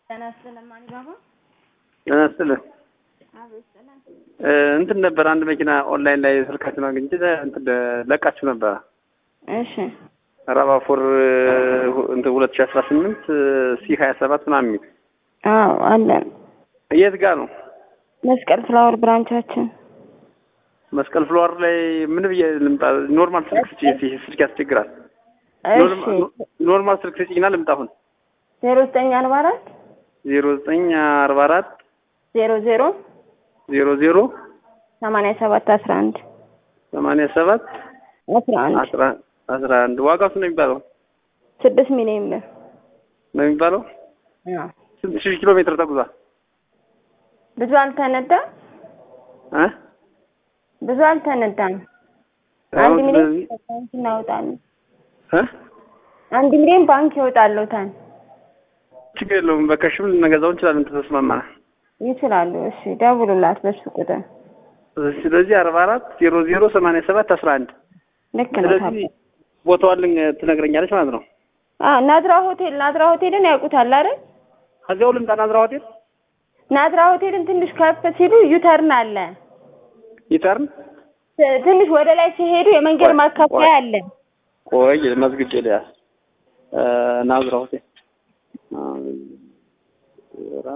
ጤና ይስጥልን ማን ባባ? ጤና ይስጥልን። አቤት ሰላም። እንትን ነበር አንድ መኪና ኦንላይን ላይ ስልካችሁን አግኝቼ እንትን ለቃችሁ ነበረ እሺ ራባፎር እንትን ሁለት ሺህ አስራ ስምንት ሲ ሀያ ሰባት ምናምን የሚል አዎ አለን። የት ጋር ነው? መስቀል ፍላወር ብራንቻችን መስቀል ፍሎር ላይ ምን ብዬ ልምጣ? ኖርማል ስልክ ስጪ፣ እስኪ ስልክ ያስቸግራል። እሺ ኖርማል ስልክ ስጪና ልምጣ አሁን ዜሮ ዘጠኝ አርባ አራት ዜሮ ዘጠኝ አርባ አራት ዜሮ ዜሮ ዜሮ ዜሮ ሰማንያ ሰባት አስራ አንድ ሰማንያ ሰባት አስራ አንድ አስራ አስራ አንድ ዋጋው ስንት ነው የሚባለው? ስድስት ሚሊዮን ብር ነው የሚባለው? አዎ። ስንት ሺህ ኪሎ ሜትር ተጉዟል? ብዙ አልተነዳ እ ብዙ አልተነዳም። አሁን አንድ ሚሊዮን ስለዚህ ባንክ እናወጣለን። እ አንድ ሚሊዮን ባንክ ይወጣለታል ችግር የለውም። በከሽም ልንገዛው እንችላለን ተስማማን። ይችላሉ። እሺ ደውሉላት በሱ ቁጥር ስለዚህ አርባ አራት ዜሮ ዜሮ ሰማንያ ሰባት አስራ አንድ ልክ ነው። ስለዚህ ቦታዋን ልን- ትነግረኛለች ማለት ነው። አዎ ናዝራ ሆቴል ናዝራ ሆቴልን ያውቁታል አይደል? ከዚያው ልምጣ ናዝራ ሆቴል ናዝራ ሆቴልን ትንሽ ከፍ ሲሉ ዩተርን አለ። ይተርን ት- ትንሽ ወደ ላይ ሲሄዱ የመንገድ ቆይ፣ ማካፈያ ቆይ። አለ። ቆይ መዝግጬ ልያዝ እ ናዝራ ሆቴል ናዝራ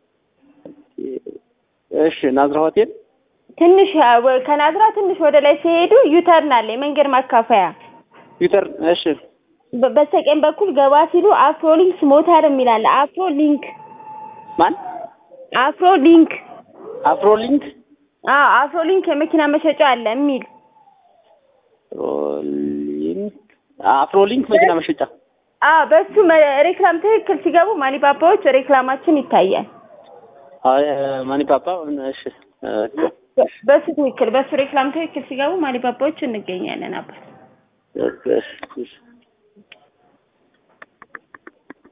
እሺ ናዝራ ሆቴል ትንሽ አ- ወ- ከናዝራ ትንሽ ወደ ላይ ሲሄዱ ዩተርን አለ የመንገድ ማካፈያ። ዩተርን እሺ በ- በስተቀኝ በኩል ገባ ሲሉ አፍሮ ሊንክስ ሞተር የሚል አለ። አፍሮ ሊንክ ማን አፍሮ ሊንክ አፍሮ ሊንክ አዎ አፍሮ ሊንክ የመኪና መሸጫ አለ የሚል አፍሮሊንክ አፍሮሊንክ መኪና መሸጫ አዎ በሱ መ- ሬክላም ትክክል ሲገቡ ማኒፓፓዎች ሬክላማችን ይታያል። አይ ማኒ ፓፓ እሺ እ በ- በሱ ትክክል በሱ ሬክላም ትክክል ሲገቡ ማኒፓፓዎች እንገኛለን አባት እሺ እሺ